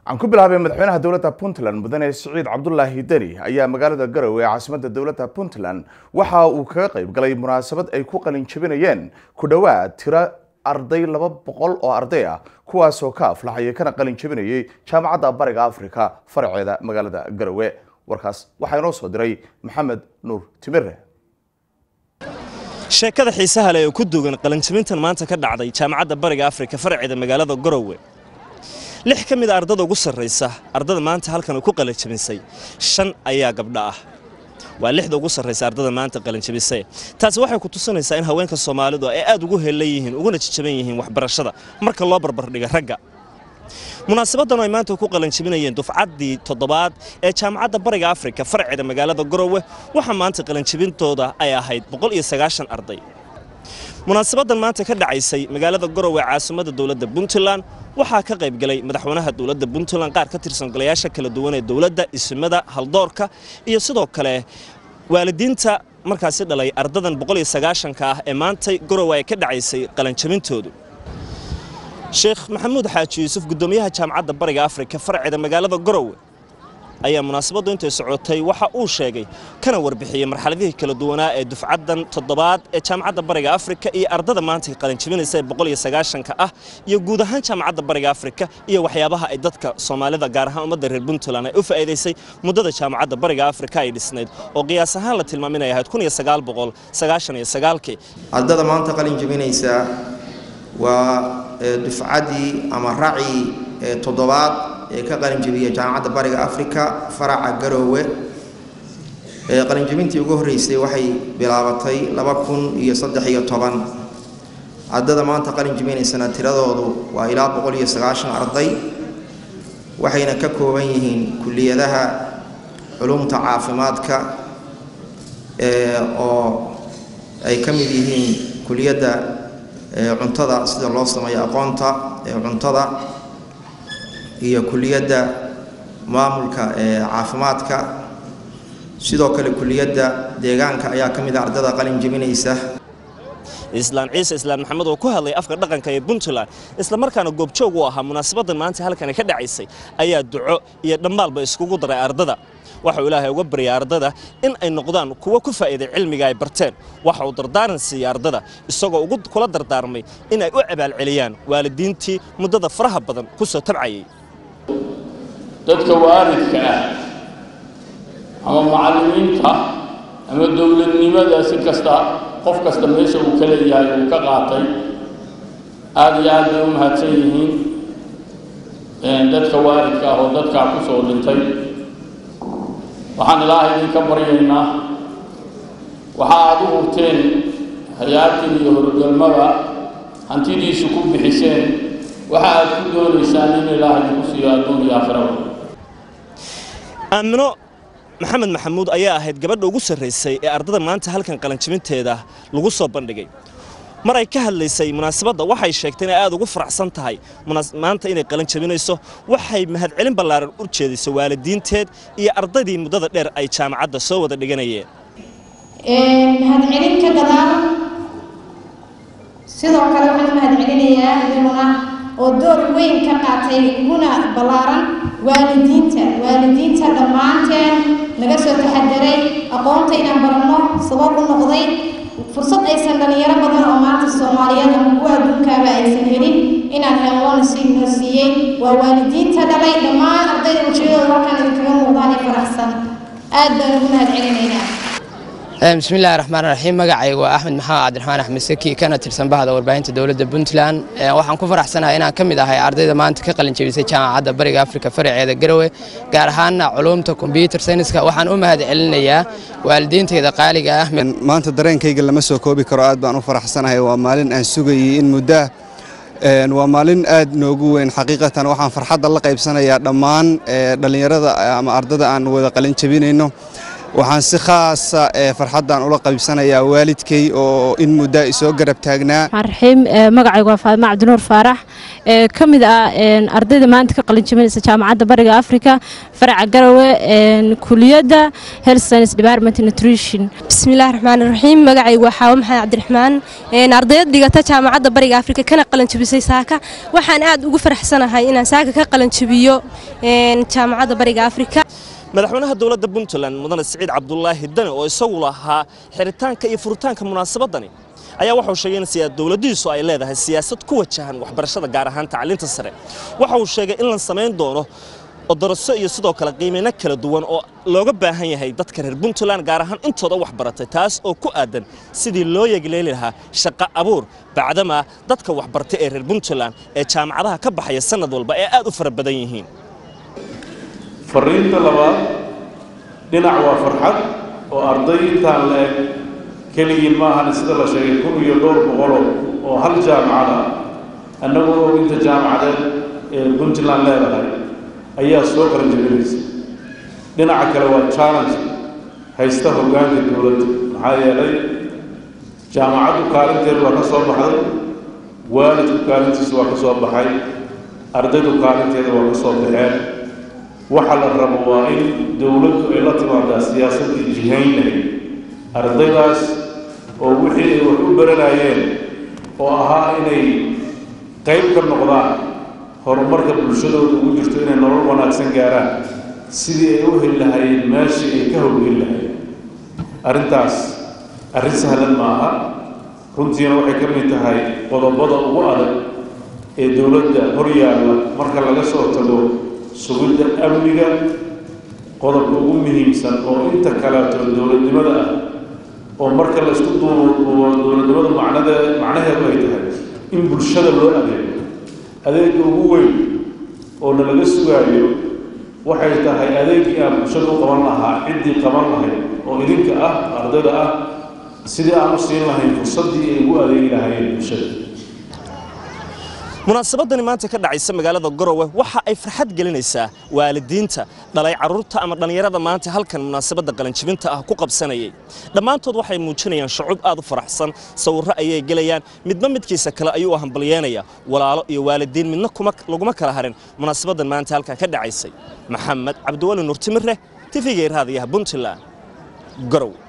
aan ku bilaabay madaxweynaha dowladda puntland mudane siciid cabdulaahi deni ayaa magaalada garowe ee caasimadda dowladda puntland waxa uu kaga qayb galay munaasabad ay ku qalin jabinayeen ku dhowaad tiro arday laba boqol oo arday ah kuwaasoo ka aflaxayay kana qalin jabinayay jaamacadda bariga africa faraceeda magaalada garowe warkaas waxaa inoo soo diray maxamed nuur timire sheekada xiisaha leh ee ku duugan qalinjabintan maanta ka dhacday jaamacadda bariga afrika faraceeda magaalada garowe lix ka mid a ardada ugu sarraysa ardada maanta halkan ku qalinjabisay shan ayaa gabdha ah waa lixda ugu sarraysa ardada maanta qalinjabisay taasi waxay ku tusinaysaa in haweenka soomaalidu ay aad ugu heellan yihiin uguna jajaban yihiin waxbarashada marka loo barbardhiga ragga munaasabadan ay maanta ku qalinjabinayeen dufcaddii toddobaad ee jaamacadda bariga afrika faraceeda magaalada garowe waxaa maanta qalinjabintooda ay ahayd boqol iyo sagaashan arday munaasabadan maanta ka dhacaysay magaalada garowe caasimadda dowladda puntland waxaa ka qayb galay madaxweynaha dowladda puntland qaar ka tirsan golayaasha kala duwan ee dowladda isimada haldoorka iyo sidoo kale waalidiinta markaasi dhalay ardadan boqol iyo sagaashanka ah ee maantay garowe ay ka dhacaysay qalinjabintoodu sheekh maxamuud xaaji yuusuf guddoomiyaha jaamacadda bariga afrika faraceeda magaalada garowe ayaa munaasabaddu intay socotay waxa uu sheegay kana warbixiyey marxaladihii kala duwanaa ee dufcaddan toddobaad ee jaamacadda bariga afrika iyo ardada maanta qalinjabinaysa ee boqol iyo sagaashanka ah iyo guud ahaan jaamacadda bariga afrika iyo waxyaabaha ay dadka soomaalida gaar ahaan ummadda reer puntland ay u faa'iidaysay muddada jaamacadda bariga afrika ay dhisnayd oo qiyaas ahaan la tilmaam inay ahayd kun iyo sagaal boqol sagaashan iyo sagaalkii ardada maanta qalinjabinaysa waa dufcaddii ama racii toddobaad ee ka qalinjabiya jaamacadda bariga africa faraca garoowe qalinjabintii ugu horreysay waxay bilaabatay laba kun iyo saddex iyo toban ardada maanta qalinjabinaysana tiradoodu waa ilaa boqol iyo sagaashan arday waxayna ka kooban yihiin kuliyadaha culumta caafimaadka oo ay ka mid yihiin kuliyadda cuntada sida loo sameeyo aqoonta cuntada iyo kuliyadda maamulka caafimaadka sidoo kale kuliyadda deegaanka ayaa ka mid a ardada qalin jebinaysa islaan ciise islaan maxamed oo ku hadlay afka dhaqanka ee puntland islamarkaana goobjoog u ahaa munaasabadan maanta halkani ka dhacaysay ayaa duco iyo dhammaalba iskugu daray ardada waxa uu ilaahay uga baryay ardada in ay noqdaan kuwo ku faa'iiday cilmiga ay barteen waxa uu dardaaran siiyey ardada isagoo ugu kula dardaarmay in ay u abaalceliyaan waalidiintii muddada faraha badan ku soo tabcayay dadka waalidka ah ama macallimiinta ama dowladnimada si kasta qof kasta meesha uu ka leeyahay uu ka qaatay aada iyo aad bay u mahadsan yihiin dadka waalidka ah oo dadkaa ku soo dhintay waxaan ilaahay idinka baryaynaa waxa aad u hurteen hay-aadkan iyo horogalmada hantidiisu ku bixiseen waxa aad ku doonaysaan in ilaahay idinku siiyo adduun iyo aakhiraba aamino maxamed maxamuud ayaa ahayd gabadha ugu sarraysay ee ardada maanta halkan qalinjabinteeda lagu soo bandhigay mar ay ka hadlaysay munaasabadda waxay sheegtay inay aad ugu faraxsan tahay maanta inay qalin jabinayso waxay mahadcelin ballaaran u jeedisay waalidiinteed iyo ardaydii muddada dheer ay jaamacadda soo wada dhiganayeen mahadcelin ka gadaal sidoo kale waxaan mahadcelinayaa idinuna oo door weyn ka qaatay uguna ballaaran waalidiinta waalidiinta dhammaanteen naga soo taxadaray aqoonta inaan baranno sabab u noqday fursad aysan dhalinyaro badan oo maanta soomaaliyeed ama kuwa adduunkaaba aysan helin inaan helloona sii noo siiyey waa waalidiinta dhalay dhammaan ardayda ujeedooda halkaan idinkaga muuqdaan ee faraxsan aad baan ugu mahadcelinaynaa bismi illaahi raxmaan raxiim magacayga waa axmed maxamed cabdiraxmaan axmed saki kana tirsan bahda warbaahinta dowladda puntland waxaan ku faraxsanahay inaan ka mid ahay ardayda maanta ka qalin jebisay jaamacadda bariga afrika faraceeda garowe gaar ahaana culuumta kombyuutar sayniska waxaan u mahad celinayaa waalidiintayda qaaliga ah maanta dareenkayga lama soo koobi karo aad baan u faraxsanahay waa maalin aan sugayay in muddaa waa maalin aad noogu weyn xaqiiqatan waxaan farxadda la qaybsanayaa dhammaan dhallinyarada ama ardada aan wada qalin jebinayno waxaan si khaasa farxaddan ula qaybsanayaa waalidkay oo in muddo isoo garab taagnaa raxiim magacaygu waa faadima cabdinuur faarax ee ka mid ah ardayda maanta ka qalinjabinaysa jaamacadda bariga africa faraca garowe kuliyadda health science department nutrition bismillahi raxmaan raxiim magacaygu waa xaawo maxamed cabdiraxmaan ardayad dhigata jaamacadda bariga afrika kana qalanjabisay saaka waxaan aad ugu faraxsanahay inaan saaka ka qalanjabiyo jaamacadda bariga afrika madaxweynaha dowladda puntland mudane siciid cabdulaahi dane oo isagu lahaa xiritaanka iyo furitaanka munaasabadani ayaa waxauu sheegay in dowladdiisu ay leedahay siyaasad ku wajahan waxbarashada gaar ahaan tacliinta sare waxa uu sheegay in la samayn doono odoroso iyo sidoo kale qiimeyno kala duwan oo looga baahan yahay dadka reer puntland gaar ahaan intooda wax baratay taas oo ku aadan sidii loo yegleeli lahaa shaqo abuur bacdama dadka waxbartay ee reer puntland ee jaamacadaha ka baxaya sanad walba ee aad u fara badan yihiin fariinta labaad dhinac waa farxad oo arday intaan la eg keligiin ma ahan sida la sheegay kun iyo dhowr boqolo oo hal jaamacad ah annagoo og inta jaamacadeed ee puntland leedahay ayaa soo qaranjabinaysa dhinaca kale waa challenge haysta hoggaanka dowladda maxaa yeelay jaamacaddu kaalinteedu waa ka soo baxday waalidku kaalintiisu waa ka soo baxay ardaydu kaalinteeda waa ka soo baxeen waxa la rabo waa in dowladdu ay la timaadaa siyaasaddii jihaynay ardaydaas oo wixii ay wax u baranayeen oo ahaa inay qayb ka noqdaan horumarka bulshadooda ugu jirto inay nolol wanaagsan gaaraan sidii ay u heli lahaayeen meeshii ay ka howlgeli lahaayeen arrintaas arrin sahlan ma aha runtiina waxay ka mid tahay qodobada ugu adag ee dowladda hor yaalla marka laga soo tago sugidda amniga qodobka ugu muhiimsan oo inta kaleeto dowladnimada ah oo marka la isku duuduubo dowladnimada macnade macnaheedu ay tahay in bulshada loo adeego adeega ugu weyn oo nalaga sugaayo waxay tahay adeegii aan bulshada u qaban lahaa ciddii qaban lahayd oo idinka ah ardayda ah sidii aan u siin lahayn fursaddii ay ugu adeegi lahaayeen bulshada munaasabadani maanta ka dhacaysa magaalada garowe waxa ay farxad gelinaysaa waalidiinta dhalay carruurta ama dhallinyarada maanta halkan munaasabadda qalanjibinta ah ku qabsanayay dhammaantood waxay muujinayaan shucuub aad u faraxsan sawirro ayay gelayaan midba midkiisa kale ayuu u hambalyeynaya walaalo iyo waalidiin midna laguma kala harin munaasabaddan maanta halkan ka dhacaysay maxamed cabdiwali nuurtimirre tifigay raadiyaha puntland garowe